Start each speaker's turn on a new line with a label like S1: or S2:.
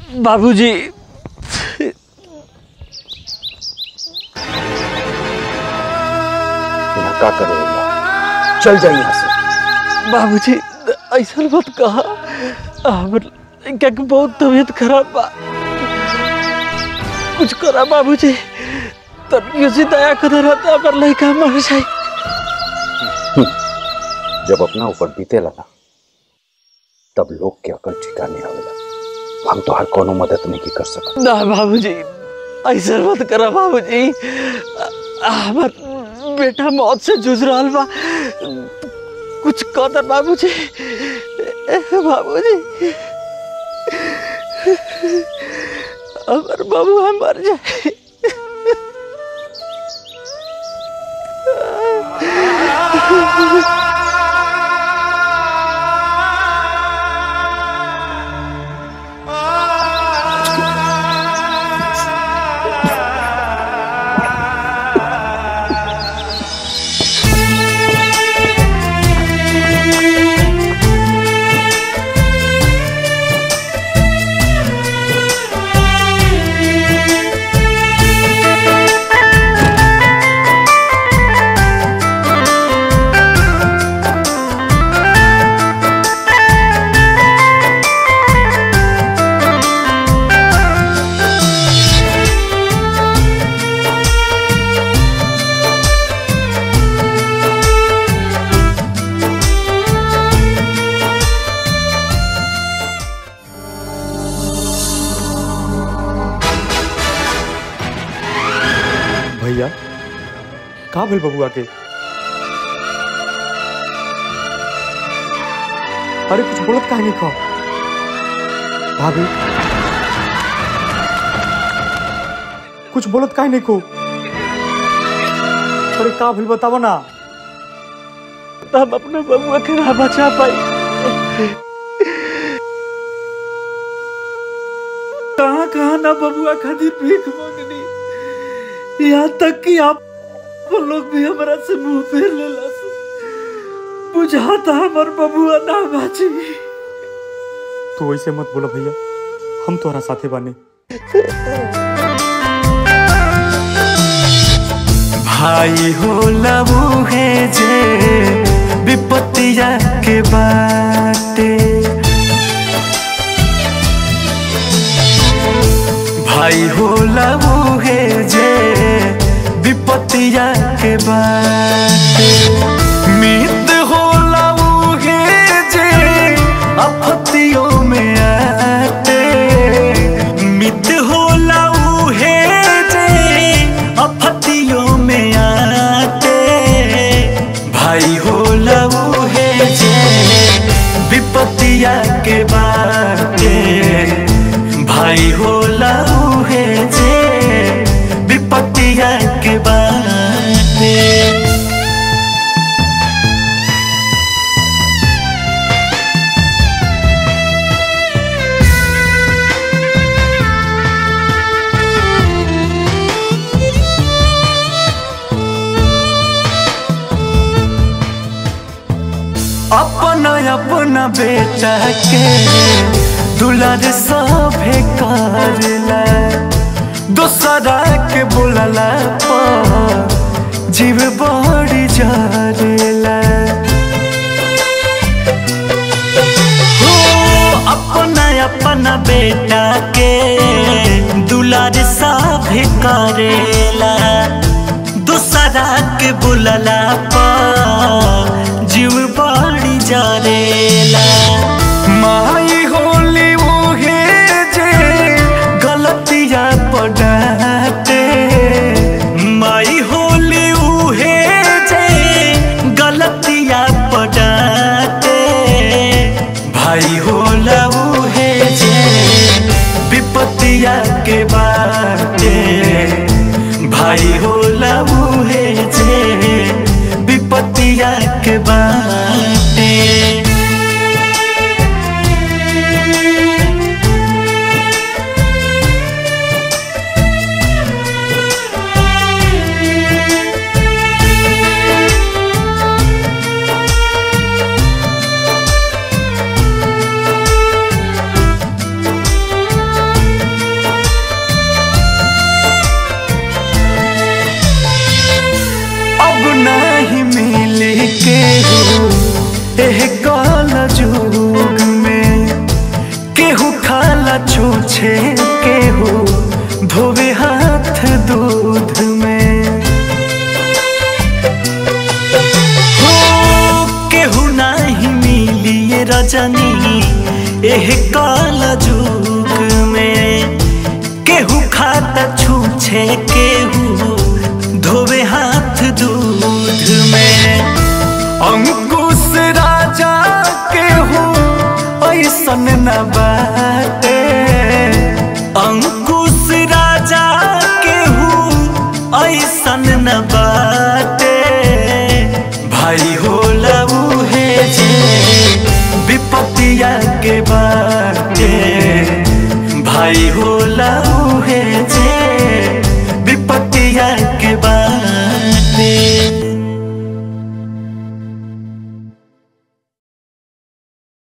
S1: बाबूजी
S2: यहाँ का करे भैया चल जाइए यहाँ से
S1: बाबूजी ऐसा मत कहा हमर क्या कि बहुत तबीयत खराब बा कुछ करा बाबूजी तब से दया कर रहता पर लड़का मर जाए
S2: जब अपना ऊपर बीते लगा तब लोग के अकल ठिकाने आवेला हम तो हर कोनो मदद नहीं कर सकते
S1: ना बाबूजी ऐसा मत करा बाबूजी हमार बेटा मौत से जूझ रहा बा कुछ कदर बाबूजी बाबूजी अगर बबुआ मर जाए
S3: भैया का भेल बबुआ के अरे कुछ बोलत काहे नहीं खा भाभी कुछ बोलत काहे नहीं को अरे का भेल बतावा ना
S1: हम अपने बबुआ के ना बचा पाई कहाँ कहाँ ना बबुआ खातिर भीख मांगनी यहाँ तक कि आप वो लोग भी हमारा से मुंह फेर लेला बुझाता हमार बबुआ ना बाची
S3: तू ऐसे मत बोला भैया हम तोहरा साथे बाने
S4: भाई हो लबू है जे विपत्तिया के बाटे भाई हो लबू है जे विपत्तिया के बाटे मित हो लबू है जे आपत्तियों में आते मित हो लबू है जे आपत्तियों में आते भाई हो लबू है जे विपत्तिया के बाटे भाई हो लबू है जे विपत्तिया के बाटे अपना अपना बेटा के दुलार सभे करला दोसरा के बोलला पर जीव बड़ी जरेला हो अपना अपना बेटा के दुलार सभे करेला दूसरा के बुलला पर जीव बड़ी जरेला माई होली उहे जे गलतिया पड़ाते माई होली उहे जे गलतिया पड़ाते भाई होला उहे जे विपत्तिया के बाटे भाई होला उहे जे विपत्तिया के बाटे सजनी एह काल जुग में केहू खाता छूछे केहू धोवे हाथ दूध में अंकुश राजा केहू ऐसन न बाटे अंकुश राजा केहू ऐसन न बाटे भाई होला उहे जे विपतिया के बाटे भाई हो